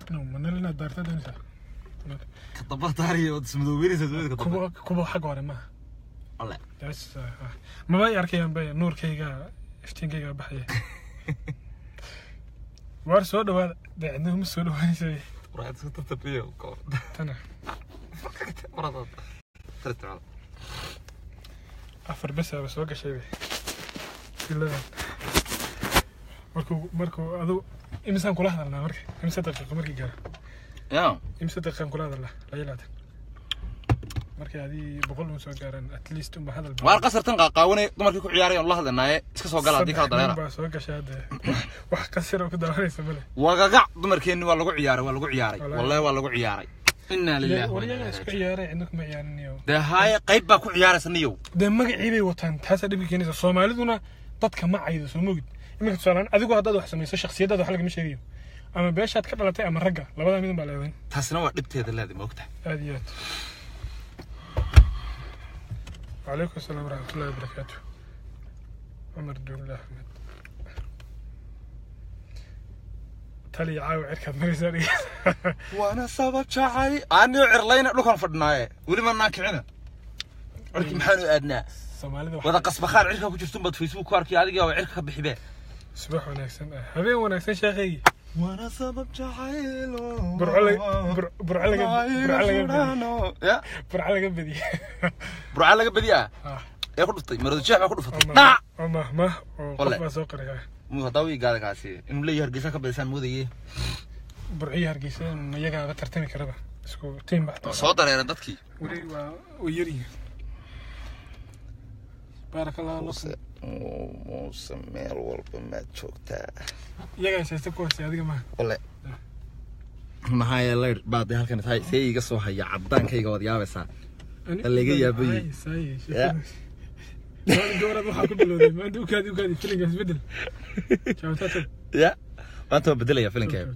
no manal inaad daarta doonaysaa ka daba daariyo ood ismadoobeynaysa dowlada ka daba kuwa kuwa xagga hore maaha alle Yes, ah, ah. maba i arkayaan bay nuurkayga iftiinkayga baxaya waar soo dhawaada dee cidna uma soo dhawaanaysa waraad iska tartabiyo tana waraad tartabiyo afar besaaba soo gashay bay filadan markuu markuu adu imisaan kula hadalnaa marka imise daqiiqo markii gaaro ya imise daqiiqaan kula hadalnaa la ilaatan markay adii boqol un soo gaaraan at least unba hadal waar qasartan qaaqaawanay dumarkii ku ciyaaraya on la hadlanaaye iska soo gala haddii kala Saddex nin dareera baa soo gashay hadda wax qasir oo ku daawanaysa male wagagac dumarkeenni waa lagu ciyaaray waa lagu ciyaaray Wallahi. wallahi waa lagu ciyaaray inaa lillahi wa inaa waryaga ilaihi isku raaji'uun. ciyaaray cidna kuma ciyaarinayo dee haaye qayb baa ku ciyaaraysa niyow dee magacii bay wataan taasaa dhibka keenaysa soomaaliduna dadka ma caydo soo mogid iminka tusaalaan adigu haddaad wax samayso shakhsiyaddaada wax lagama sheegayo ama beeshaad ka dhalatay ama ragga labadaa midun baa leedahay taasina waa dhibteeda leedi moogta aad iyo aad وعليكم السلام ورحمة الله وبركاته عمر دون الله أحمد تالي عاوي عركة مريساني waana sabab jacay aanio cirlayna dhulkan fadhinaaye weli manaan kicina cirki maxaanu aadnaa soomaalida wada qasbakhaar cirka ku jirtun baad facebook ku arkay adiga waa cirka ka bixibee subax wanaagsan ah habeen wanaagsan sheekhaygii waana sabab jacaylo burco laga bur- burco laga burco laga badiye ya burco laga badiye burca laga badiyaa ah ee ku dhuftay maradu jeex baa ku dhufatay oo dhac mah- oo mahmah oo qof Ole. baa soo qaraya muu haddaa wii gaada kaasi inuu leeyahay hargeysa ka badisaan moodaye burciyo hargeysa iyagaaba tartami karaba isku tiim baa soo dareeran dadkii weli waa way yaryihiin baaraka allahu lakum muuse meel walba maad joogtaa iyagaa haysta ku hoostay adiga maaha ole maxaa yeelay baad halkan tahay see iga soo haya cadaankayga waad yaabaysaa Laga yaabayey. Ya. gabaraad waxaa ku bilowday maanta ukaadi ukaadi filinkaas bedel jaawtaata ya maanta waa bedelaya filinkeega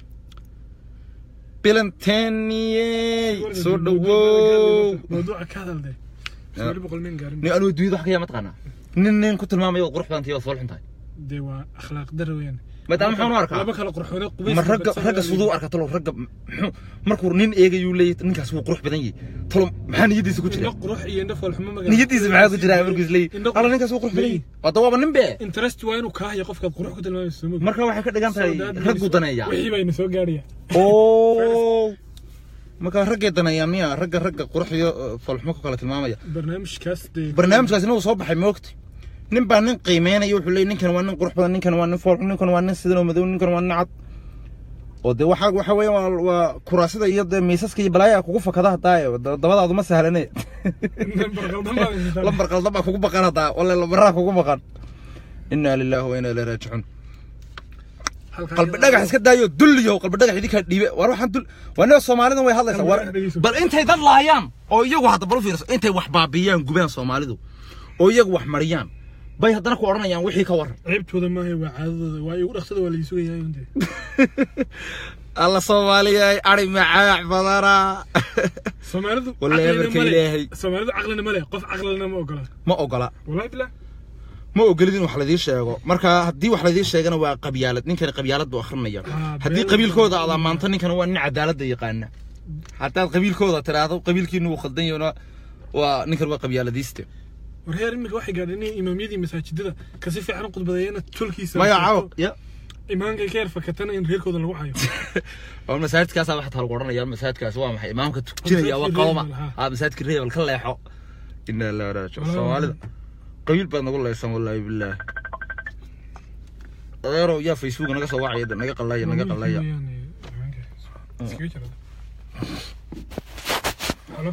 bilanteniyey soo dhawow mawduuca ka hadalde sagaal boqol nin gaarin ni anuu dunyada wax ka yaa mataqaanaa nin nin ku tilmaamaya waad qurux badan tahay waad fool xun tahay dee waa akhlaaq dara weeyaan maadaama maxaan u arkaa laba kala qurxoone qubays ma ragga ragga siduu arka talo ragga muxuu markuu nin eegayuu leeyahay ninkaas wuu qurux badan yahay talo maxaa niyadiisa ku jira indho qurux iyo indho foolxumo magaa niyadiisa maxaa ku jira markuu is leeyahay Indho alla ninkaas wuu qurux badan yahay wada waaba nin be interest waa inuu kaa hayo qofkaad qurux ku tilmaamayso soo marka waxay ka dhigan tahay raggu daneeya wixii bayna soo gaaraya oo marka raggay daneeyaa miya ragga ragga qurux iyo uh, foolxumo ku kala tilmaamaya barnaamijkaas dee barnaamijkaasina wuu soo baxay moogta nin baa nin qiimeynaya wuxuu leeyahy ninkan waa nin qurux badan ninkan waa nin fool ninkan waa nin sidan oo madow ninkan waa nin cad oo dee waxa waxa weeye waa waa kuraasida iyo dee miisaska iyo balaaya kugu fakada hadaaye dabadaadu ma sahlane nambar qaldan baa la yidhahdaa. lambar qaldan baa kugu baqan hadaa walla lambaraa kugu baqan inaa lilaahi wa inaa ilaihi raajicuun Halkaa qalbi iyada- dhagax iska daayo dulliyo qalbi dhagax idinkaa dhiibe war waxaan dul waa nin soomaalidan way hadlaysaa war Qalbi dhagax bal intay dad laayaan oo iyagu hadda bal u fiirso intay wax baabiyaan gubaan soomaalidu oo iyagu wax mariyaan bay haddana ku odhanayaan wixii ka waran ceebtooda maaha waa caadadooda waa igu dhaqsada waa laii sugayaa unde alla soomaaliyay ari macaac badana soomaalidu Wallahi caqlina amarka male. Ilaahay. soomaalidu caqlina male qof caqlina ma ogola ma ogola wallahi billah ma ogolid in wax ladii sheego marka haddii wax ladii sheegana waa qabyaalad ninkani qabyaalad buu akrinaya Ah, haddii been- qabiilkooda aad ammaanto ninkana waa nin cadaaladda yaqaana haddaad qabiilkooda tiraahdo qabiilkiinu wuu khaldan yahona waa ninkan waa qabyaaladiiste war heer iminka waxay gaadheen in imaamyadii masaajidada kasi fiican u khudbadeeyana tolkiisa maya caaw ya imaankay ka yar fakatana in reerkooda lagu hayo waa masaajidkaasa waxaa lagu odhanaya masaajidkaas waa maxay imaamka tujinaya waa Masaajidka qawma Reebel, ha. aa masaajidka reebel ka leexo inaa ilaahi raajicuun Walahi. soomaalida qabiil baad nagu leysan wallaahi bilaahi adeerow yaa facebook naga soo wacaya naga qalaya naga qalaya Iskaga jira. Halo?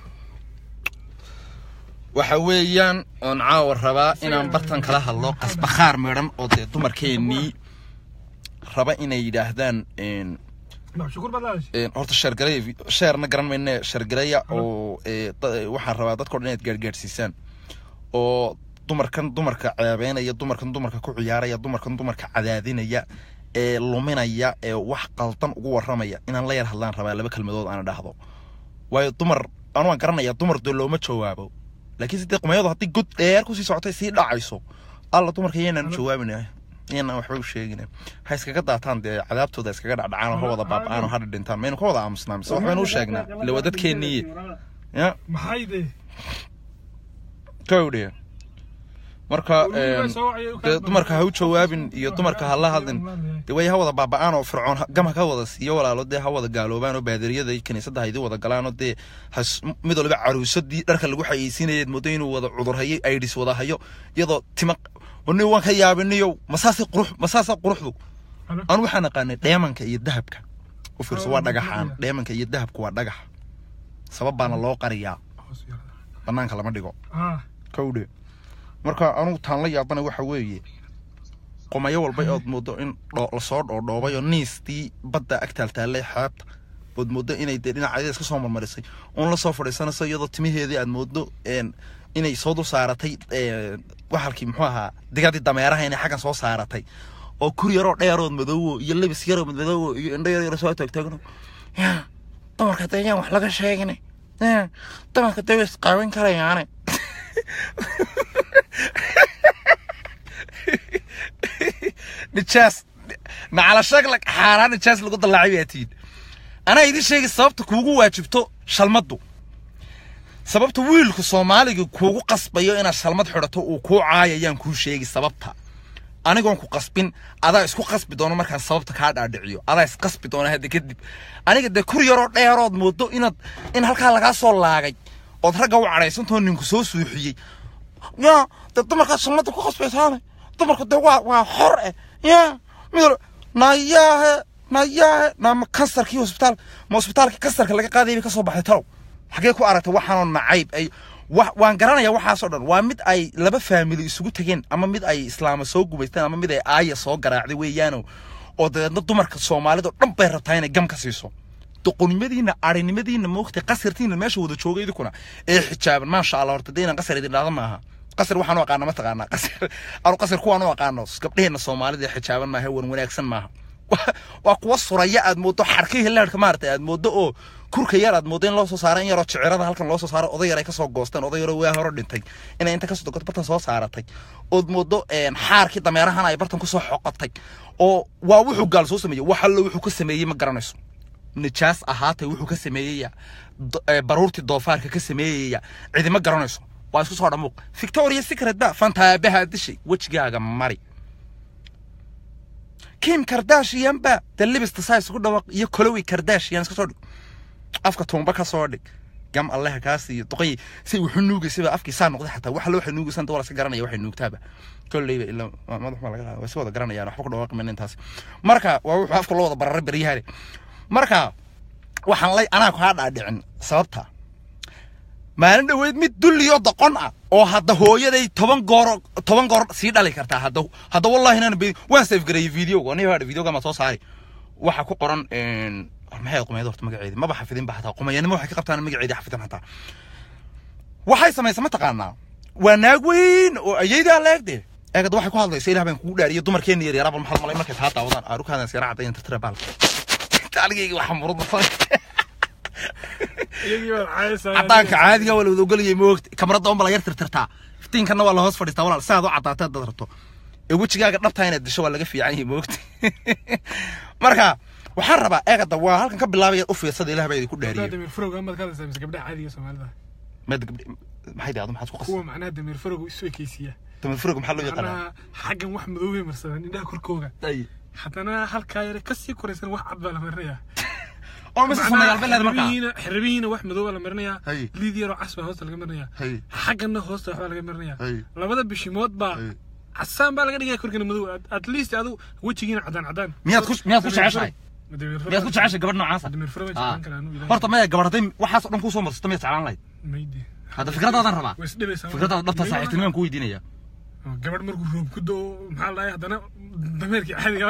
waxa weeyaan oon caawa rabaa inaan bartan kala hadlo qasbakhaar midhan oo dee dumarkeennii raba inay yidhaahdaan een, Maxaa shukur baad lahaysay? een, horta sheergareya sheerna garan mayne sheergareya oo ee, da- waxaan rabaa dadka o dhan inaad gaargaarsiisaan oo dumarkan dumarka ceebeynaya dumarkan dumarka ku ciyaaraya dumarkan dumarka cadaadinaya ee luminaya ee wax qaldan ugu warramaya inaan la yar hadlaan rabaa laba kelmadood aan dhahdo waayo dumar anu waan garanaya dumar dee looma jawaabo laakiin sidee qumayadu haddii god dheer kusii socotay sii dhacayso alla dumarka yaynaan Halo? jawaabina iyana waxba u sheegina ha iskaga daataan dee cadaabtooda iskaga dhacdhacaan oo ha wada baaba'aan oo ha dhidhintaan maynu ka wada aamusnaa mise waxbaynu u sheegnaa ila waa dadkeeniiye ya maxay de kawdhe marka een, dee dumarka ha u jawaabin iyo dumarka ha la hadlin dee way ha wada baaba'aan oo fircoon ha- gam ha ka wada siiyo walaalo dee ha wada gaaloobaan oo baadariyada iyo kiniisadda ha idin wada galaan oo dee has mid waliba caruusadii dharka lagu xayeysiinayeed moodo inuu wada cudur hayo aidhis wada hayo iyadoo tima ni waan ka yaabiniyo masaase qurux masaase quruxdu anu waxaan aqaanay dheemanka iyo dahabka u fiirso waa dhagaxaan dheemanka iyo dahabka waa dhagax sabab baana loo qariyaa banaanka lama dhigo ah kawdhe marka anugu taan la yaabana waxa weeye qomayo walba ood moodo in dho- lasoo dhoodhoobay oo niistii badda ag taaltaallay xeebta ood moodo inay dee dhinacadeeda iska soo marmarisay uun la soo fadhiisanayso iyadoo timaheedii aad moodo een, inay soo dul saaratay een, waxalkii muxuu ahaa digadii dameeraha inay xaggan soo saaratay oo kur yaroo dheerood madoowo iyo lebis yaroo madmadoowo iyo indho yar yar soo taagtaagno yaa dumarka dee yaan wax laga sheegin yaa dumarka dee way isqaawin karayaane nijaas nacala shaglag xaaraan nijaas lagu dallaacay baa tihiin anaa idin sheegay sababta kuugu waajibto shalmaddu sababta wiilku soomaaliga kuugu qasbayo inaad shalmad xidhato uu kuu caayayaan kuu sheegi sababta anigoon ku qasbin adaa isku qasbi doono markaan sababta kaa dhaadhiciyo adaa isqasbi doona hadda kadib aniga dee kur yaroo dheerood moodo inaad in halkaa lagaa soo laagay ood ragga u cadhaysantoo ninku soo suuxiyey yaa dee dumarkaa shalmadda ku qasbaysaane dumarku dee waa waa xor eh yaa mid nayaahe nayaahe naama kansarkii hosbitaal ma hosbitaalkii kansarka laga qaadayay bay ka soo baxday talow xagee ku aragtay waxaanoo nacayb ay wa- waan garanayaa waxaasoo dhan waa mid ay laba faamili isugu tegeen ama mid ay islaama soo gubaysteen ama mid ay aaya soo garaacday weeyaano oo dabeedna dumarka soomaalida dhan bay rabtaa inay gam ka siiso doqonnimadiina arinimadiina moogtay qasartiina meesha wada jooga idinkuna ee xijaaban maasha allah horta dee inaan qasar idin dhahda maaha qasar waxaan u aqaana ma taqaanaa qasar anu qasar kuwaan u aqaano gabdheheena soomaalida ee xijaaban maaha wan wanaagsan maaha Waa- waa kuwa suraya aad moodo xarkii hilaadhka maaragtay aad moodo oo kurka yar aad moodo in loo soo saaro in yaroo jicirada halkan loo soo saaro oday yar ay kasoo goosteen oday yaroo waa hore dhintay inay inta kasoo dogoto bartan soo saaratay ood moodo een, xaarkii dameerahan ay bartan kusoo xoqotay oo waa wuxuu gaal soo sameeyey wax allo wuxuu ka sameeyey ma garanayso nijaas ahaatay wuxuu ka sameeyaya do- ee, baruurtii doofaarka ka sameeyaya cidima garanayso waa isku soo dhamuuq victoria secret ba fantaabaha dishay wejigaaga mari kim kardashian ba dee libista saa isugu dhawaq iyo colowi kardashian iska soo dhig afka tuumba ka soo dhig gam alleha kaas iyo duqay say wuxuu nuugaysaba afkii saa noqday xataa wax loo nuugaysan dawal iska garanaya waxay nuugtaaba kolleyba ilaa waa madax ma laga qaada waa si wada garanayaan waxba ku dhawaaqi mayna intaas marka waa wuxuu afka loo wada bararay beryahane marka waxaan lay anaa kaa dhaadhicin sababta maalin dhoweyd mid dulliyo doqon ah oo hadda hooyaday toban goor toban goor sii dhali kartaa hadda hadda wallahi inaan bedi waan save gareeyey videoga aniga hadha videoga ma soo saari waxa ku qoran een maxay qumayda horta magaceedi maba xafidin ba xataa qumayanimo waxay ka qabtaan magaceedi xafidin xataa waxay samaysa ma taqaanaa waa naag weyn oo ayaydaa leegde eegad waxay ku hadlaysa ilaah baan kugu dhaariyo dumarkeena yar yaraa bal maxaad malay markay taa daawadaan aarukaadaan siyara caddayan tirtira baalka taaligayga waxa murud iyagii baa caayaysaa cadaanka caadiga waa la wada ogolayay moogta kamarada unba la yar tirtirtaa iftiinkana waa la hoos fadhiistaa walaal sidaad u caddaata haddaad rabto ee wejigaaga dhabtaa inaad disho waa laga fiican yahay moogta marka waxaan rabaa eegada waa halkan ka bilaabaya u fiirsada ilaah baa idinku Haddaa dhaariyey dameer farowga amaad ka hadlaysaa mise gabdhaha caadiga soomaalida mad gabdhe maxay daado maxaad ku qas kuwa macnaha dameer farowga isu ekeysiiya tamad furug maxaa loo yaqaanaa macnaha xaggan wax madoobay marsadaan indhaha korkooga Ay. haddana halkaa yare kasii koraysan wax cad baa la marinayaa oo mise samayaal beleed markaa xirabihiina xirabihiina wax madow baa la marinayaa Hay. liid yaroo cas baa hoosta laga marinayaa Hay. xaggana hoosta waxbaa laga marinayaa Hay. labada bishimood baa Hay. casaan baa laga dhigaya korkana madow At- at least adu wejigiina cadaan cadaan miyaad ku miyaad ku jeceshahay Dameer miyaad ku jeceshahay gabadh noocaasa dameer farowga Ah. jeclaan karaa anu ilaahay. horta maya gabadh hadday waxaas oo dhan kusoo marsato miyaad jeclaan lahayd maydi hadda fikradaadan rabaa way isdhibaysaa fikradaada dhabta saaxiibtinimaan ku weydiinaya gabadh markuu roob ku doo maxaa la dhahay haddana dameerkii caadiga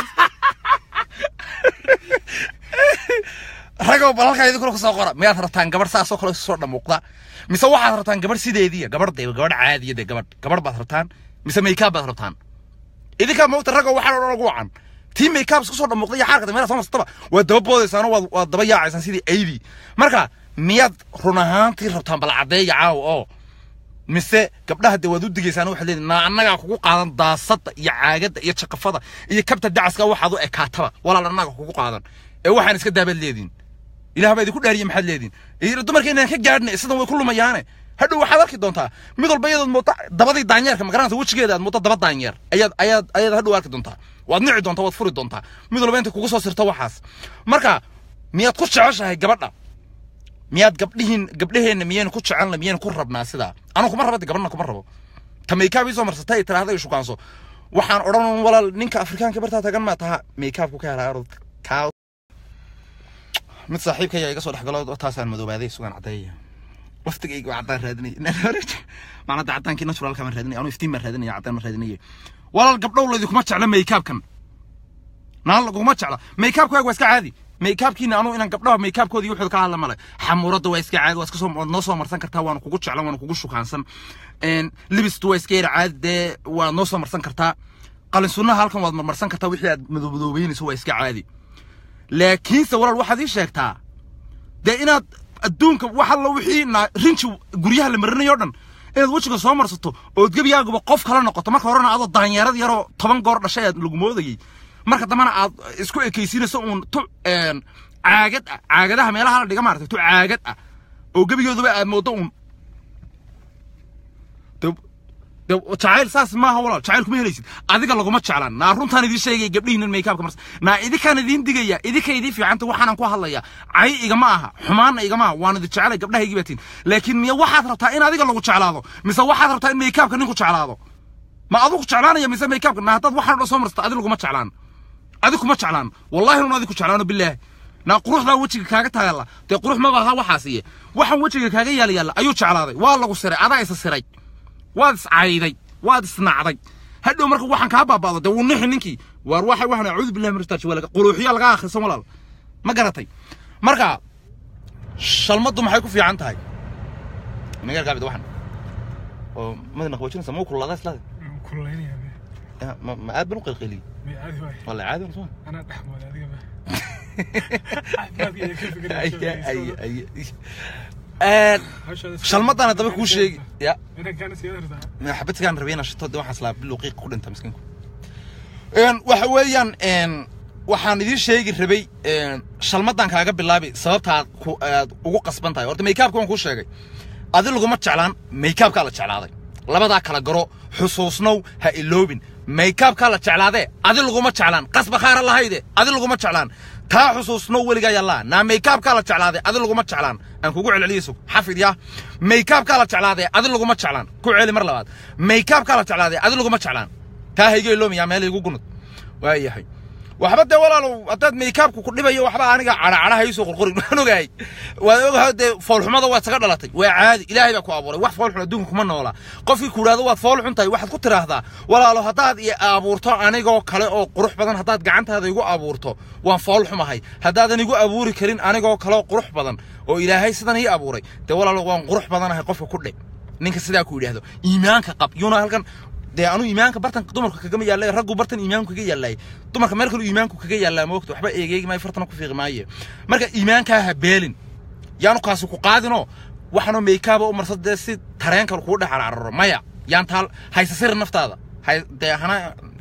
ragow bal halkaa idinkuna kusoo qora miyaad rabtaan gabadh saasoo kale soo dhamuuqda mise waxaad rabtaan gabadh sideediya gabadh dee gabadh caadiya dee gabadh gabadh baad rabtaan mise makeup baad rabtaan idinkaa moogta ragow waxaa odhan ugu wacan tii makeup isku soo dhamuuqda iyo xaarka dameera soo marsataba waad daba boodaysaan oo waad waad daba yaacaysaan sidii aydi marka miyaad run ahaantii rabtaan bal caddeeya caawa oo mise gabdhaha dee waad u digaysaan waxaad leedihin naa annagaa kugu qaadan daasada iyo caagadda iyo jakafada iyo kabta dacaska waxaad u ekaataba walaal annaga kugu qaadan ee waxaan iska daabaad leediin ilaah baa idinku dhaariye maxaad leediin iyo dumarka inaan ka gaadhna sidan way ku lumayaane hadhow waxaad arki doontaa mid walba iyadood mooda dabadii daanyeerka magaranaysa wejigeeda aad mooda daba daanyeer ayaad ayaad ayaad hadhow arki doontaa waad nici doontaa waad furi doontaa mid walba intay kugu soo sirto waxaas marka miyaad ku jeceshahay gabadha miyaad gabdhihiin gabdhaheenna miyaynu ku jecelna miyaynu ku rabnaa sidaa anu kuma rabo de gabadhna kuma rabo ta maykaab ii soo marsatay ay tiraahda ay shukaanso waxaan odhan walaal ninka afrikaanka bartaa tagan maa taha maykaabku ka helaa orod kaa mid saaxiibkaya iga soo dhexgalo taasaan madoobaaday sugaan caddeeya waftigayga waa caddaan raadinaya macnada caddaankii naturalka baan raadinaya anu iftiin baan raadinaya caddaan baan raadinaya walaal gabdhow laydikuma jecla maykaabkan naan laguma jecla maykaabkaaga waa iska caadi maykaabkiina anu inaan gabdhaha maykaabkoodii wuxuu ka hadla male xamuuradda waa iska caadi waa iska soo waad noo soo marsan kartaa waana kugu jeclan waana kugu shukaansan libistu waa iska yara caadi dee waad noo soo marsan kartaa qalin sunnaha halkan waad marmarsan kartaa wixii aad madoobadoobeynaysoo waa iska caadi laakiinse walaal waxaad ii sheegtaa dee inaad adduunka wax alla wixii na rinji guryaha la marinayo dhan inaad wejiga soo marsato ood gebiyaaguba qof kala noqoto marka horena adoo daanyeerad yaroo toban goor dhashay aad lagu moodayay marka dambena aad isku ekaysiinayso uun tu caagad ah caagadaha meelaha la dhiga maaragtay tu caagad ah oo gebigooduba aad mooddo uun de jacayl saas maaha walaal jacayl kuma helaysid adiga laguma jeclaan naa runtaan idiin sheegaya gabdhihiinan maykaabka marsa naa idinkaan idiin digaya idinka idiin fiicanta waxaanan ku hadlaya cay igama aha xumaanna igama aha waan idin jecelay gabdhahaygii baatiin laakiin miya waxaad rabtaa in adiga lagu jeclaado mise waxaad rabtaa in maykaabka ninku jeclaado ma adigu jeclaanaya mise maykaabka naa haddaad waxaan dhan soo marsato adi laguma jeclaan adi kuma jeclaan wallahi nun adi ku jeclaano bilaahi naa quruxdaa wejiga kaaga taalla dee qurux maba aha waxaasiye waxaan wejiga kaaga yaala yaalla ayuu jeclaaday waa lagu siray adaa isa siray waad iscayday waad isnacday hadhow marka waxaan kaa baaba'do dee wuu nixi ninkii waar waxa waxaan acuudu billahi min rajtaaj walaga quluuxiya laga akhrisan walaal ma garatay marka shalmaddu maxay ku fiican tahay nagar gaabid waxan oo madina qaboojinaysa ma kululaada islaada kululaynaya ma ma aad ban u qilqiliyey may caadi waay walla caadi wana suma anaa dhexmooda adiga ba caafimaadka iyo ka fikiraya shalmadaan haddaba kuu sheegi ya inankaana siyada rabtaa xabadkaan rabeyna shito de waxaas laa biluqiiq ku dhinta miskiinku waxa weeyaan waxaan idiin sheegi rabay shalmadan kaaga bilaabi sababta aad ku aad ugu qasban tahay horta maykaabka waan kuu sheegay adi laguma jeclaan maykaabkaa la jeclaaday labadaa kala garo xusuusnow ha iloobin maykaabkaa la jeclaadee adi laguma jeclaan qasbakhaara lahayde adi laguma jeclaan taa xusuusnow weligaa yallaa naa maykaabkaa la jeclaaday adi laguma jeclaan aan kugu celceliyeyso xafid yaa maykaabkaa la jeclaadee adi laguma jeclaan ku celi mar labaad maykaabkaa la jeclaadee adi laguma jeclaan taa hayga iloomiyaa meel igu gunud waayahay waxba dee walaalow haddaad maykaabku ku dhibayo waxba aniga cadhacadha haysoo qorqorin waan ogahay waad ogahay dee foolxumada waad saga dhalatay waa caadi ilaahay baa ku abuuray wax foolxun adduunka kuma noola qofkii ku idhahdo waad foolxun tahay waxaad ku tiraahdaa walaalo haddaad i abuurto anigoo kale oo qurux badan haddaad gacantaada igu abuurto waan foolxumahay haddaadan igu abuuri karin anigoo kale oo qurux badan oo ilaahay sidan ii abuuray dee walaalo waan qurux badanahay qofka ku dhe ninka sidaa ku yidhaahdo iimaanka qab yuuna halkan dee anu iimaanka bartan dumarka kagama yaallay raggu bartan iimaanku kaga yaallay dumarka meel kaluu iimaanku kaga yaallaa moogta waxba eegeegi maayo fartana ku fiiqi maaye marka iimaankaa ha beelin yaanu kaasi ku qaadinoo waxaanoo maykaaba u marsa dee si tareenka kuu dhex carcararo maya yaan taal haysa siri naftaada hay dee hana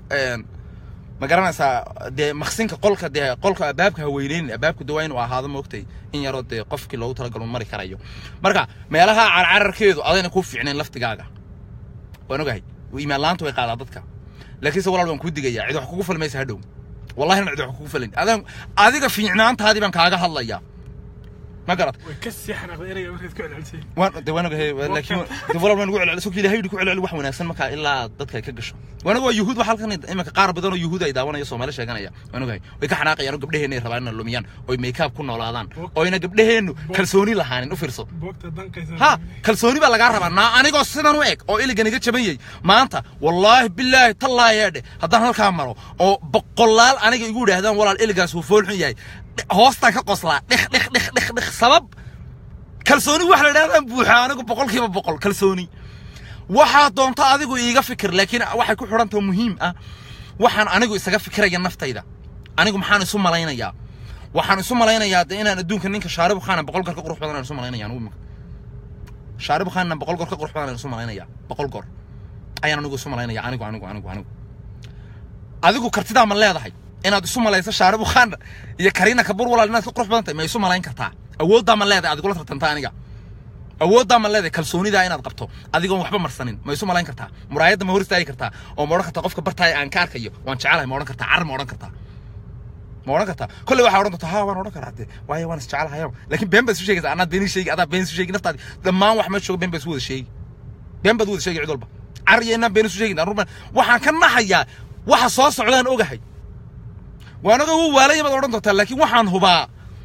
ma garanaysaa dee maksinka qolka dee qolka abaabka ha weyneynin abaabku dee waa inuu ahaado moogtay in yaroo dee qofkii loogu talagalo mari karayo marka meelaha carcararkeedu adayna kuu fiicnayn laftigaaga waan ogahay iimaan laanta way qaadaa dadka laakiinse walaal waan kuu digayaa cid wax kugu falmaysa hadhow wallahi cid wax kugu falin adaan adiga fiicnaantaadii baan kaaga hadlayaa ma garat way ka sii xanaaqday erayga markaad ku celcelisay waan de waan ogahay laakiin de walaal waan ugu celcelisay sokii ilaahay ku celceli wax wanaagsan markaa ilaa dadka ay ka gasho waan ogahay yuhuud waxa halkan iminka qaar badan oo yuhuud ay daawanaya soomaali sheeganaya waan ogahay way ka xanaaqayaan oo gabdhaheenna ay rabaan inay lumiyaan oo maykaab ku noolaadaan oo ina gabdhaheennu kalsooni lahaanin u fiirso boogta danqaysa ha kalsooni baa lagaa rabaa naa anigoo sidan u eg oo iligan iga jaban yahay maanta wallaahi bilaahi tallaahi eedhe haddaan halkaa maro oo boqolaal aniga igu idhaahdaan walaal iligaas wuu foolxun yahay hoostaan ka qoslaa dhik dhik dhik dhik dhik sabab kalsooni wax la idhahdaan buuxa anigu boqolkiiba boqol kalsooni waxaa doonta adigu iiga fikir laakiin waxay ku xidhantao muhiim ah waxaan anigu isaga fikiraya naftayda anigu maxaan isu malaynayaa waxaan isu malaynayaa de inaan adduunka ninka shaaribu khaana boqol kar ka qurux badan aan isu malaynaya anigu imika shaaribu khaanna boqol goor ka qurux badan isu malaynaya boqol goor ayaan anigu isu malaynaya anigu anigu anigu anigu adigu kartidaa ma leedahay inaad isu malayso shaaribu khaan iyo kariina kabur walaal inaad ka qurux badan tahay ma isu malayn kartaa awooddaa ma leedahay adigula tartanta aniga awooddaa ma leedahay kalsoonidaa inaad qabto adigoon waxba marsanin ma isu malayn kartaa muraayadda ma hor istaagi kartaa oo ma odhan kartaa qofka bartaaya aan ka arkayo waan jecelahay ma odhan kartaa car ma odhan kartaa ma odhan kartaa kolley waxaa odhan doontaa ha waan odhan karaa de waayo waan isjecelahayo laakiin been baad isu sheegaysaa anaad been ii sheegi adaa been isu sheegi naftaadi dhammaan wax meesha jooga been baad isu wada sheegi been baad wada sheegi cid walba car iyo inaan been isu sheegin aruma waxaan ka naxayaa waxa soo socdaan ogahay waan oga u waalaya baad odhan doontaa laakiin waxaan hubaa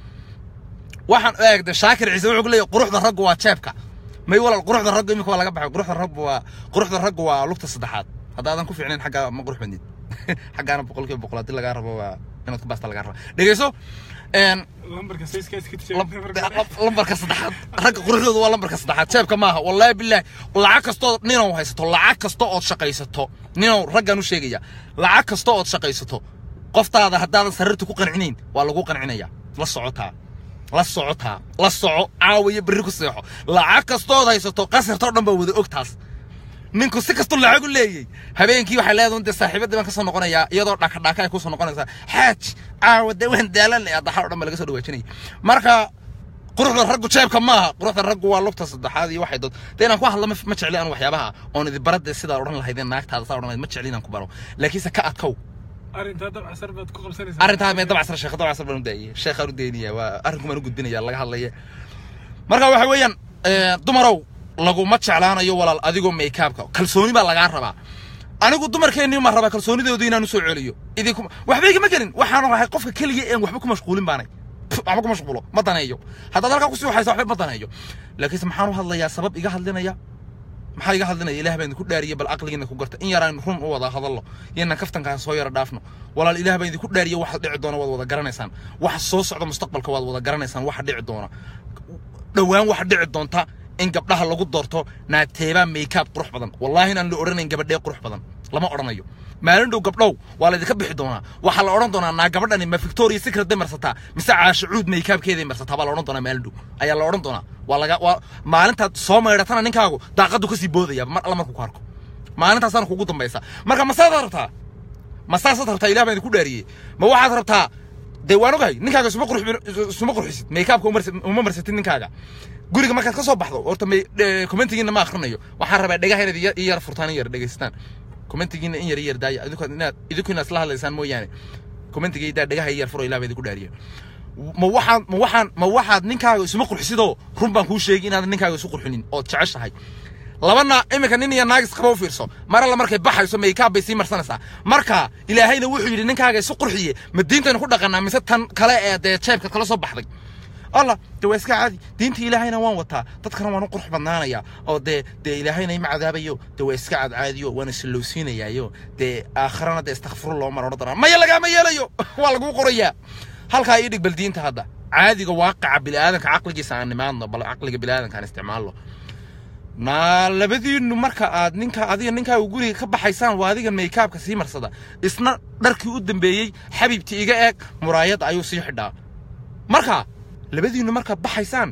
waxaan eegda shaakir ciise wuxuu ku leeyahay quruxda raggu waa jeebka may walaal quruxda raggu imika waa laga baxay quruxda raggu waa quruxda raggu waa lugta saddexaad haddaadan ku fiicnayn xagga ma qurux badnid xaggaana boqolkiiba boqol haddii lagaa rabo waa inaad ku baasta lagaa raba dhegeyso een lambarka sayska iska lambarka saddexaad ragga quruxdooda waa lambarka saddexaad jeebka maaha wallaahi bilaahi lacag kastoo ninow haysato lacag kasta ood shaqaysato ninow raggaan u sheegaya lacag kasta ood shaqaysato qoftaada haddaadan sariirta ku qancinayn waa lagu qancinaya la socotaa la socotaa la soco caawiyo berri ku seexo lacag kastood haysato qasirtoo dhan baa wada og taas ninku si kastoo lacag u leeyay habeenkii waxay leedahay dee saaxiibadii baan kasoo noqonayaa iyadoo dhaka dhaka ay kusoo noqonaysaa xaaj caawa dee waan daalan leh addaxa oo dhan baa laga soo dhawaajinaya marka quruxda raggu jeebka maaha quruxda raggu waa lugta saddexaad iyo waxay dood dee inaan ku hadla ma ma jecli aan waxyaabaha oon idi baradee sidaa odhan lahaydeen naagtaada saa odhan lahayd ma jecli inaan ku baro laakiinse ka adkow arrintaa dabcasar baad ku qabsanaysaa arrintaa mee dabcasar sheekh dabcasar baan u daayay sheekhaan u daynaya waa arrinku baan u gudbinaya laga hadlaya marka waxa weeyaan dumarow laguma jeclaanayo walaal adigoo maykaabka kalsooni baa lagaa rabaa anigu dumarkeennii ma rabaa kalsoonidoodu inaan usoo celiyo idinku waxba igama gelin waxaan ahay qofka keliya een waxba ku mashquulin baanay waxba ku mashquulo ma daneeyo haddaad halkaa kusii waxaysa waxba ma daneeyo laakiinse maxaan u hadlayaa sabab iga hadlinaya maxaa iga hadlinaya ilaah baan idinku dhaariyey bal caqligiina ku garta in yaraan run u wada hadallo iyonan kaftankaan soo yara dhaafno walaal ilaah baan idinku dhaariyey waxa dhici doona waad wada garanaysaan waxa soo socda mustaqbalka waad wada garanaysaan waxa dhici doona dhowaan waxa dhici doonta in gabdhaha lagu doorto naateebaa maykaab qurux badan wallaahi inaan la odhanayn gabadhee qurux badan lama odhanayo maalin dhow gabdhow waa laydinka bixi doonaa waxaa la odhan doonaa naa gabadhani ma victoria secret bay marsataa mise caashacuud maykaabkeeday marsataa baa la odhan doonaa maalin dhow ayaa la odhan doonaa waa laga waa maalintaad soo maydhatana ninkaagu daaqadu kasii boodaya mar alla markuu ku arko maalintaasaana kugu dambaysa marka masaasaad rabtaa masaasaad rabtaa ilah baan idinku dhaariyey ma waxaad rabtaa dee waan ogahay ninkaaga isuma qurux isuma qurxisid maykaabka uma marsatid ninkaaga guriga markaad ka soo baxdo horta may commentigiina ma akhrinayo waxaan rabaa dhagaha inaad i yar furtaan in yar dhegaystaan commentigiina in yar i yar daaya idinku inaad idinku inaad isla hadlaysaan mooyaane commentigaydaa dhagaha i yar furo ilaa baa idinku dhaariya ma waxaan ma waxaan ma waxaad ninkaaga isuma qurxisidoo run baan kuu sheegi inaadan ninkaaga isu qurxinin ood jeceshahay labana iminka nin iyo naagis qaba u fiirso mar alla markay baxayso maykaab bay sii marsanaysaa marka ilaahayna wuxuu yidhi ninkaaga isu qurxiye ma diintaynu ku dhaqanaa mise tan kale ee dee jeebka kala soo baxday allah de waa iska caadi diinta ilaahayna waan wataa dadkana waan u qurux badnaanaya oo dee dee ilaahayna ima cadaabayo de waa iska cadcaadiyo waana sallowsiinayaayo dee aakharana dee istakfirullah mar odhan doonaa maya lagaama yeelayo waa laguu qorayaa halkaa ii dhig bal diinta hadda caadiga waaqaca bini'aadanka caqligiisa aan nimaadno bal caqliga bini'aadanka aan isticmaalno naa labadiinu marka aad ninka adiga ninkaaga guriga ka baxaysaan waa adiga maykaabka sii marsada isna dharkii u dambeeyey xabiibti iga eeg muraayadda ayuu sii xidhaa marka labadiinu markaad baxaysaan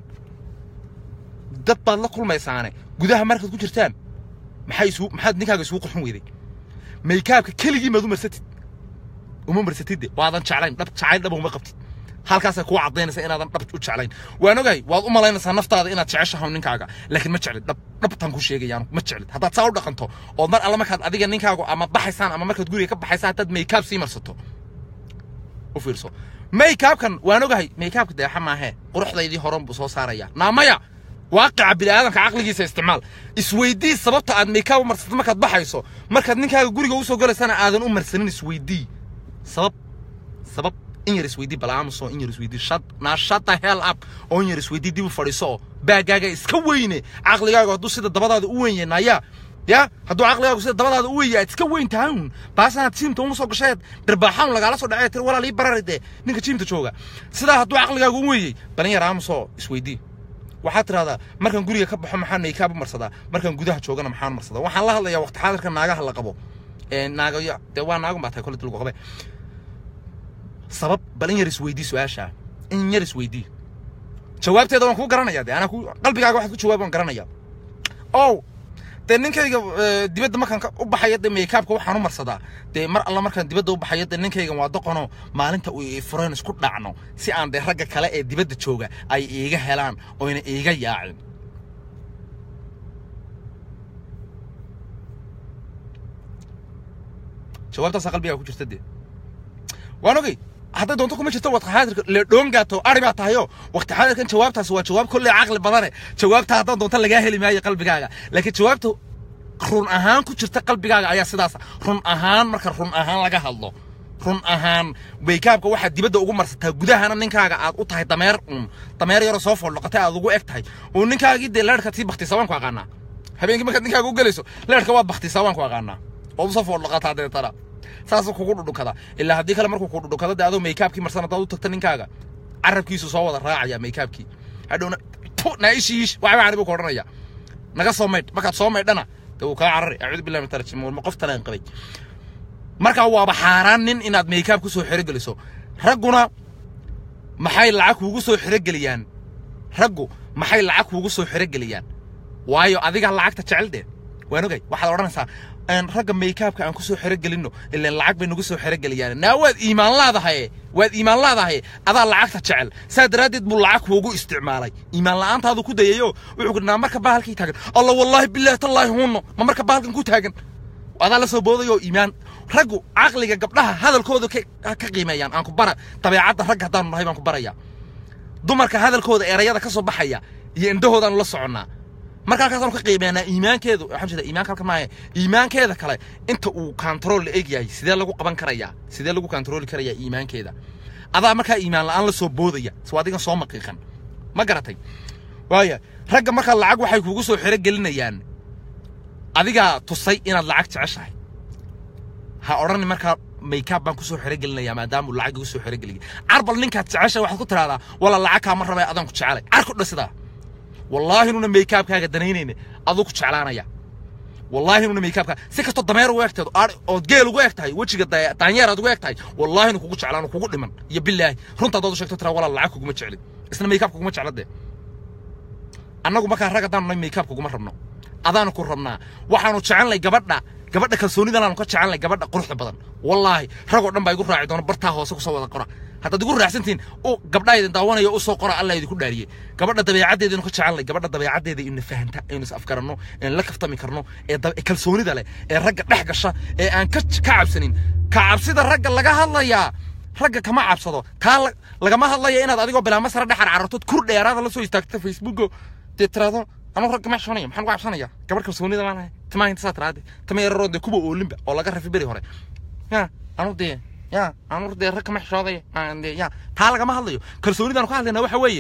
dad baad la kulmaysaane gudaha markaad ku jirtaan maxay isu maxaad ninkaaga isugu qurxin weyday maykaabka keligii maad u marsatid uma marsatidde waadan jeclayn dhab jacayl dhaba uma qabtid halkaasay kuu caddaynaysa inaadan dhab u jeclayn waan ogahay waad u malaynaysaa naftaada inaad jeceshahay ninkaaga laakiin ma jeclid dhab dhabtaan ku sheegayaan ma jeclid haddaad saa u dhaqanto oo mar alla markaad adiga ninkaagu ama baxaysaan ama markaad guriga ka baxaysaan haddaad maykaab sii marsato u fiirso maykaabkan waan ogahay maykaabka deexa maahee quruxdaydii horan buu soo saaraya naamaya waaqica bini'aadanka caqligiisa isticmaal isweydii sababta aad maykaab u marsato markaad baxayso markaad ninkaaga guriga usoo galaysana aadan u marsanin isweydii sabab sabab in yar isweydii bal aamuso in yar isweydii shad naa shata hell up oo in yar isweydii dib u fadhiiso oo baagaaga iska weyne caqligaaga hadduu sida dabadaada u weyn yahay naya ya hadduu caqligaagu sida dabadaada u weyn aad iska weyn tahay un baasanaad jiimta uma soo gasheed dhirbaaxaan lagaala soo dhacay tir walaal ii barari dee ninka jiimta jooga sidaa hadduu caqligaagu u weeyey balin yar aamusoo isweydii waxaad tidhahdaa markaan guriga ka baxo maxaan maykaab u marsadaa markaan gudaha joogana maxaan marsadaa waxaan la hadlayaa waqti xaadirka naagaha la qabo ee naagayo dee waa naagun baa tahay kolle dilgu qabe sabab bal in yar isweydii su-aashaa in yar isweydii jawaabteeda waan kuu garanaya de anaa ku qalbigaaga waxaad ku jawaab waan garanaya ow dee ninkayga eh, dibadda markaan ka- u baxaya dee maykaabka waxaan u marsadaa dee mar alla markaan dibadda u baxayo dee ninkaygan waa doqono maalinta uu i fureen isku dhacno si aan dee ragga kale ee dibadda jooga ay iiga helaan oyna iiga yaacin jawaabtaasaa qalbigaa ku jirta dee waan ogey hadday doonto kuma jirto waqti xaadirka le dhoongaato ari baa tahayo waqti xaadirkan jawaabtaasi waa jawaab kolley caqli badane jawaabta haddaad doonto lagaa heli maayo qalbigaaga laakiin jawaabta run ahaan ku jirta qalbigaaga ayaa sidaas run ahaan marka run ahaan laga hadlo run ahaan baykaabka waxaad dibadda ugu marsataa gudahana ninkaaga aad u tahay dameer un dameer yaroo soo foldhoqatay aad ugu eg tahay oo ninkaagii dee leerhka tii baktisaa waan ku aqaanaa habeenkii markaad ninkaaga u gelayso leerhka waad baktisaa waan ku aqaanaa ood usoo foldhoqataa deetana saasuu kugu dhudhunkada ilaa haddii kale markuu ku dhudhunkado dee adoo maykaabkii marsan haddaad u tagta ninkaaga carabkiisu soo wada raacaya maykaabkii hadhowna tu naaishiish waxba ani buu ku odhanaya naga soo maydh markaad soo maydhana dee wuu kaa carari acuudu billahi min tarjim ma qof talaan qabay markaa waaba xaaraan nin inaad maykaab ku soo xerogeliso ragguna maxay lacag kuugu soo xerogeliyaan raggu maxay lacag kuugu soo xerogeliyaan waayo adiga lacagta jecel dee waan ogay waxaad odhanaysaa een, ragga maykaabka aan ku soo xerogelinno ilaan lacag bay nagu soo xerogeliyaan naa waad iimaan laadahaye waad iimaan laadahaye adaa lacagta jecel saa daraaddeed buu lacag kuugu isticmaalay iimaan la'aantaadu ku dayayo wuxuu ku naa marka bahalkii taagan alla wallaahi bilaahi tallaahi hunno ma marka bahalkan ku taagan adaa la soo boodayoo iimaan raggu caqliga gabdhaha hadalkooda ka ka qiimeeyaan aan ku bara dabeecadda ragga haddaanu nahay baan ku barayaa dumarka hadalkooda erayada ka soo baxaya iyo indhahoodaanu la soconnaa marka halkaasaanu ka qiimeynaa iimaankeedu waxaan jeeda iimaanka halka maahe iimaankeeda kale inta uu control la eg yahay sidee lagu qaban karayaa sidee lagu controli karayaa iimaankeeda adaa markaa iimaan la'aan la soo boodaya soo adigan soo maqiiqan ma garatay waaya ragga markaa lacag waxay kugu soo xero gelinayaan adigaa tusay inaad lacag jeceshahay ha odhani markaa maykaab baan kusoo xerogelinayaa maadaama uu lacag igu soo xerogeliyay carbal ninkaad jeceshahay waxaad ku tidhahdaa wala lacag kaama rabay adaan ku jecelay car ku dhasidaa wallaahi nuna maykaabkaaga danaynayne aduu ku jeclaanaya wallaahi nuna maykaabkaa si kastoo dameer ugu egteed ood geel ugu eg tahay wejiga da- daanyeer aad ugu eg tahay wallaahi nu kugu jeclaan kugu dhiman iyo bilaahi runta haddaad u sheegto tiraa walaa lacag kuguma jeclin isna maykaab kuguma jecla dee annagu markaa rag haddaanu nahay maykaab kuguma rabno adaanu ku rabnaa waxaanu jecelnay gabadha gabadha kalsoonidanaanu ka jecelnay gabadha quruxda badan wallaahi ragoo dhan baa igu raaci doona bartaa hoose kusoo wada qora haddaad igu raacsantihiin u gabdhaa idin daawanaya u soo qora allah idinku dhaariyey gabadha dabeecaddeeda inu ka jecelnay gabadha dabeecaddeeda inu fahanta inu is afgaranno in la kaftami karno ee dab- ee kalsoonida leh ee ragga dhex gasha ee aan ka ka cabsanin ka cabsida ragga laga hadlayaa ragga kama cabsado taa la- lagama hadlaya inaad adigoo bilaa masara dhex carcartood kur dheeraada la soo istaagto facebooko dee tiraado anuu ragga ma cabsanaya maxaan ku cabsanaya gabar kalsoonida baan ahay timaa inta saa tiraade tama yararoo dee kuwa oolinba oo laga rafi beri hore ya anu dee ya anu dee rag kama xishooday aan dee ya taa lagama hadlayo kalsoonidaanu ka hadlaynaa waxa weeye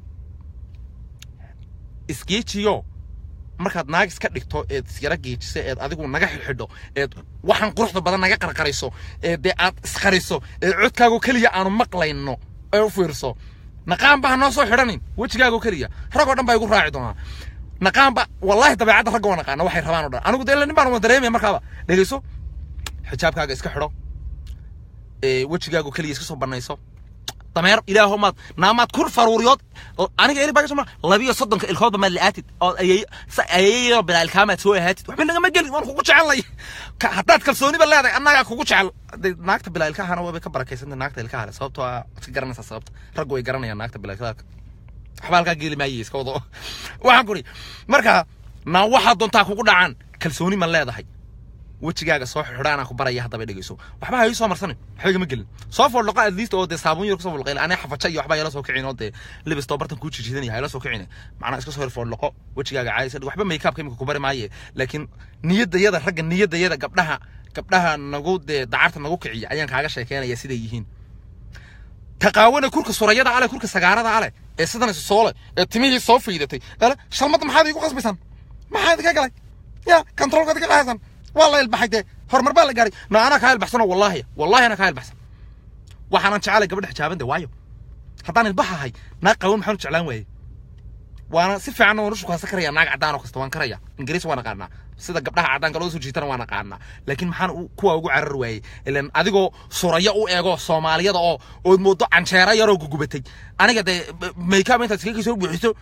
isgeejiyo markaad naag iska dhigto eed isyara geejiso eed adigu naga xidhxidho eed waxaan quruxda badan naga qarqarayso ee dee aad isqariso ee codkaago keliya aanu maqlayno ee u fiirso naqaanba ha noo soo xidhanin wejigaago keliya ragoo dhan baa igu raaci doonaa naqaanba wallaahi dabeecadda ragga waa naqaana waxay rabaan oo dhan anigu dee nin baan wada dareemaya markaaba dhegeyso xijaabkaaga iska xidho ee wejigaago keliya iska soo banayso dameer ilaaho maad naamaad kur faruuriyood aniga eli baagasho ma labiyo soddonka ilkoodba maad la'aatid ood ayay ayayoo bilaa ilkaamaad soo ahaatid waxba nagama gelin waan kugu jecelnay Ka- haddaad kalsooniba leedahay annagaa kugu jecel Dee naagta bilaa ilkahana waabay ka barakaysanta naagta ilkaha leh sababtoo ah iska garanaysaa sababta raggu way garanayaan naagta bilaa ilkaha waxba halkaa geeli maayey iska wado waxaan kuri marka naa waxaa doontaa kugu dhacaan kalsooni ma leedahay wejigaaga soo xidhaanaa ku baraya haddaba dhegeyso waxba ha ii soo marsanin waxba igama gelin soo foldhoqo at least oo dee saabuun yar kusoo foldhoqay anaa xafaja iyo waxba yala soo kicin oo dee libistoo bartan kuu jijidanaya hayla soo kicin macnaa iska soo hor foldhoqo wejigaaga caayisa dhig waxba maykaabka imika ku bari maaye laakiin niyadayada ragga niyadayada gabdhaha gabdhaha nagu dee dacarta nagu kiciya ayaan kaaga sheekeynaya siday yihiin taqaawana kurka surayada ale kurka sagaarada ale ee sidan isu soole ee timihii soo fiidatay ale shalmadda maxaad iigu qasbaysan maxaa idinka galay ya controlkaad ka dhahaysan waa la ilbaxay dee horumar baa la gaaray no anaa kaa ilbaxsanoo wallaahi wallaahi anaa kaa ilbaxsan waxaanan jecelay gabadha xijaaban de waayo haddaan ilbaxahay naag qaban maxaan u jeclaan waayey waana si fiican waan u shukaasan karaya naag caddaan oo kasta waan karaya ingiriis waan aqaanaa sida gabdhaha caddaanka loo soo jiitana waan aqaanaa laakiin maxaan u- kuwa ugu carar waayey ilan adigoo suraya u eego soomaaliyada oo ood moodo canjeera yaroo gugubatay aniga dee maykaab intaad iskaga soo buuxiso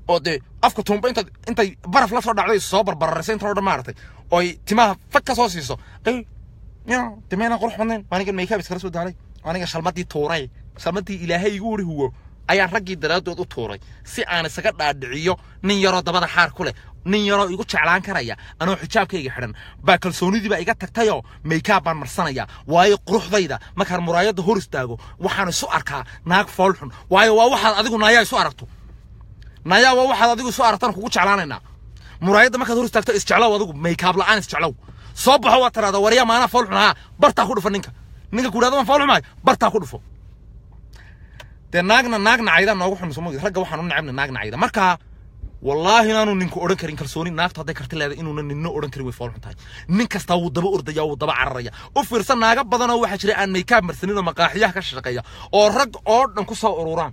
oo dee afka tuumba inta intay baraf la soo dhacday soo barbararaysa inta oo dhan maaragtay oo ay timaha fag ka soo siiso ay ya timeena qurux badnayn aniga makeup iskala soo daalay aniga shalmadii tuuray shalmadii ilaahay igu wari huwo ayaan raggii daraadood u tuuray si aan isaga dhaadhiciyo nin yaroo dabada xaar ku leh nin yaroo igu jeclaan karaya anoo xijaabkayga xidhan baa kalsoonidii baa iga tagtayoo makeup baan marsanaya waayo quruxdayda markaan muraayadda hor istaago waxaan isu arkaa naag foolxun waayo waa waxaad adigu naayaa isu aragto naayaa waa waxaad adigu isu aragtaan kugu jeclaanaynaa muraayadda markaad hor istaagto isjeclow adigu makeup la'aan isjeclow soo baxo waa tiraada waryaa maanaa foolxun haa bartaa ku dhufo ninka ninka ku dhahdo waan foolxumahay bartaa ku dhufo dee naagna naag nacayda noogu xun soo moogid ragga waxaan u necabna naag nacayda marka wallaahi inaanu ninku odhan karin kalsooni naagtu hadday karti leedahay inuuna ninno odhan karin way foolxun tahay nin kastaa wuu daba ordaya wuu daba cararaya u fiirsan naaga badan oo waxaa jira aan maykaab marsanin oo maqaaxiyaha ka shaqeeya oo rag oo dhan ku soo ururaan